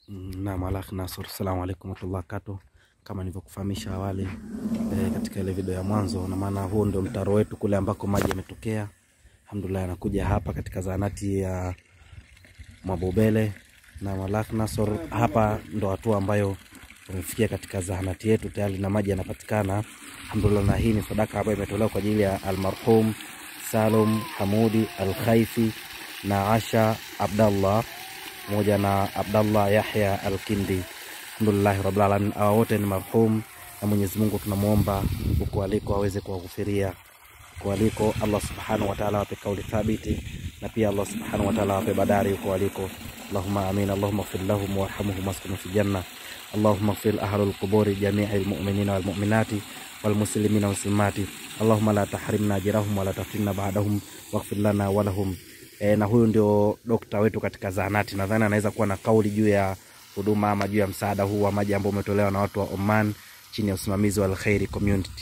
Naam, Alakh Nasor, assalamu alaikum warahmatullahi wabarakatuh. Kama nilivyokufahamisha awali e, katika ile video ya mwanzo, na maana huo ndio mtaro wetu kule ambako maji yametokea. Alhamdulillah, anakuja hapa katika zahanati ya Mwabobele na Alakh Nasor. Hapa ndo hatua ambayo tumefikia katika zahanati yetu tayari na maji yanapatikana alhamdulillah, na hii ni sadaka ambayo imetolewa kwa ajili ya almarhum Salum Hamudi Alkhaifi na Asha Abdallah pamoja na Abdallah Yahya Alkindi. Alhamdulillahi rabbil alamin, hawa wote ni marhum, na Mwenyezi Mungu tunamwomba huko aliko aweze kuwaghufiria huko aliko. Allah subhanahu wa ta'ala awape kauli thabiti, na pia Allah subhanahu wa ta'ala awape badari huko aliko. Allahumma amin. Allahumma ighfir lahum warhamhum waskunu fi janna. Allahumma ighfir ahlul quburi jami'il mu'minina wal mu'minati wal muslimina wal muslimati. Allahumma la tahrimna ajrahum wa la taftinna ba'dahum waghfir lana wa lahum. E, na huyu ndio dokta wetu katika zahanati. Nadhani anaweza kuwa na kauli juu ya huduma ama juu ya msaada huu wa maji ambao umetolewa na watu wa Oman chini ya usimamizi wa Alkhairi Community.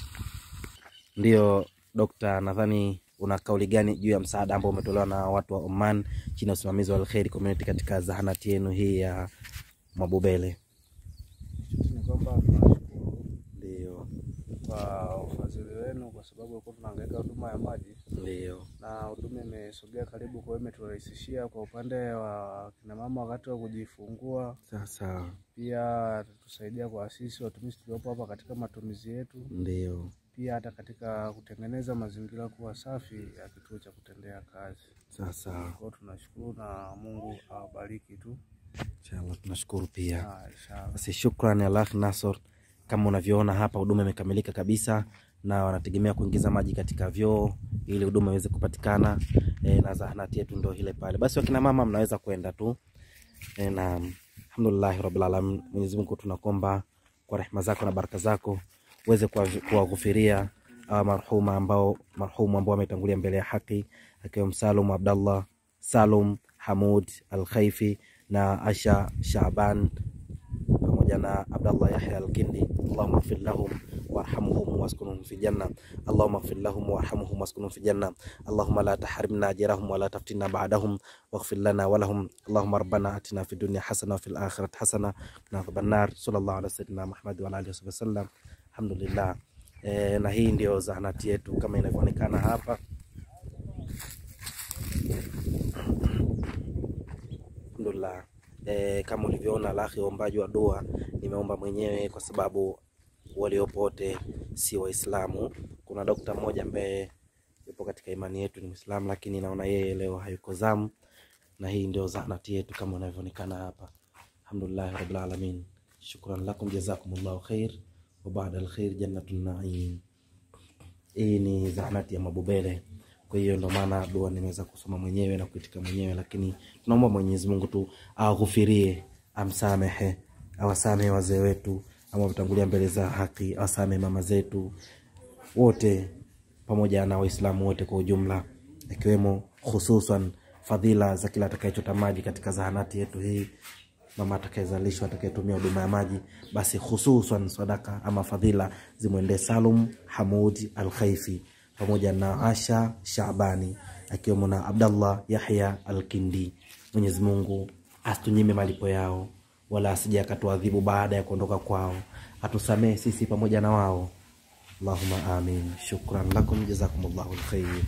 Ndio dokta, nadhani una kauli gani juu ya msaada ambao umetolewa na watu wa Oman chini ya usimamizi wa Alkhairi Community katika zahanati yenu hii ya Mwabubele? ni kwamba tunashukuru Ndio, kwa ufadhili wenu, kwa sababu ulikuwa tunahangaika huduma ya maji ndio, na huduma imesogea karibu, kwa hiyo imeturahisishia kwa upande wa kina mama wakati wa kujifungua, sasa pia tusaidia kwa sisi watumishi tuliopo hapa katika matumizi yetu, ndio, pia hata katika kutengeneza mazingira kuwa safi ya kituo cha kutendea kazi. sasa Kwa hiyo tunashukuru na Mungu awabariki tu. inshallah tunashukuru pia. Ah, inshallah. Basi shukrani Alakh Nasor, kama unavyoona hapa huduma imekamilika kabisa, na wanategemea kuingiza maji katika vyoo ili huduma iweze kupatikana e, na zahanati yetu ndio ile pale. Basi wakina mama mnaweza kwenda tu e, na alhamdulillah rabbil alamin. Mwenyezi Mungu tunakomba kwa rehema zako na baraka zako uweze kuwa- kuwaghufiria hawa marhuma ambao marhumu ambao wametangulia mbele ya haki akiwemo Salum Abdallah Salum Hamud Al-Khaifi na Asha Shaban pamoja na Abdallah Yahya Al-Kindi. Allahumma ighfir lahum warhamhum waskunhum fi janna. Allahumma ighfir lahum warhamhum waskunhum fi janna. Allahumma la tahrimna ajrahum wa la taftinna ba'dahum waghfir lana wa lahum. Allahumma rabbana atina fid dunya hasana wa fil akhirati hasana wa qina adhaban nar. Sallallahu ala sayyidina Muhammad wa ala alihi wasallam. Alhamdulillah. E, na hii ndio zahanati yetu kama inavyoonekana hapa. Alhamdulillah. E, kama ulivyoona lahi uombaji wa dua nimeomba mwenyewe kwa sababu waliopo wote si Waislamu. Kuna dokta mmoja ambaye yupo katika imani yetu ni Muislamu, lakini naona yeye leo hayuko zamu, na hii ndio zahanati yetu kama inavyoonekana hapa. Alhamdulillah rabbil alamin, shukran lakum jazakumullahu khair wa ba'da alkhair jannatun na'im. Hii ni zahanati ya Mabubele. Kwa hiyo ndo maana dua nimeweza kusoma mwenyewe na kuitika mwenyewe, lakini tunaomba Mwenyezi Mungu tu awaghufirie, amsamehe, awasamehe wazee wetu ama wametangulia mbele za haki, awasamehe mama zetu wote pamoja na Waislamu wote kwa ujumla, ikiwemo hususan fadhila za kila atakayechota maji katika zahanati yetu hii mama atakayezalishwa atakayetumia huduma ya maji, basi hususan sadaka ama fadhila zimwendee Salum Hamud Al Khaifi pamoja na Asha Shabani akiwemo na Abdallah Yahya Al Kindi. Mwenyezi Mungu asitunyime malipo yao, wala asije akatuadhibu baada ya kuondoka kwao, atusamehe sisi pamoja na wao. Allahumma amin. Shukran lakum jazakumullahu alkhair.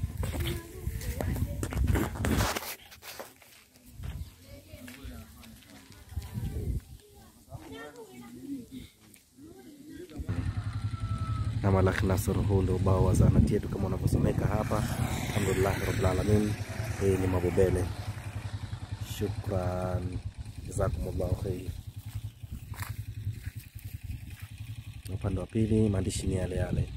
na Malaki Nasr. Huu ndio ubao wa zahanati yetu kama unavyosomeka hapa. Alhamdulillahi rabbil alamin. Hii ni Mabubele. Shukran, jazakumullahu khair. Na upande wa pili maandishi ni yale yale.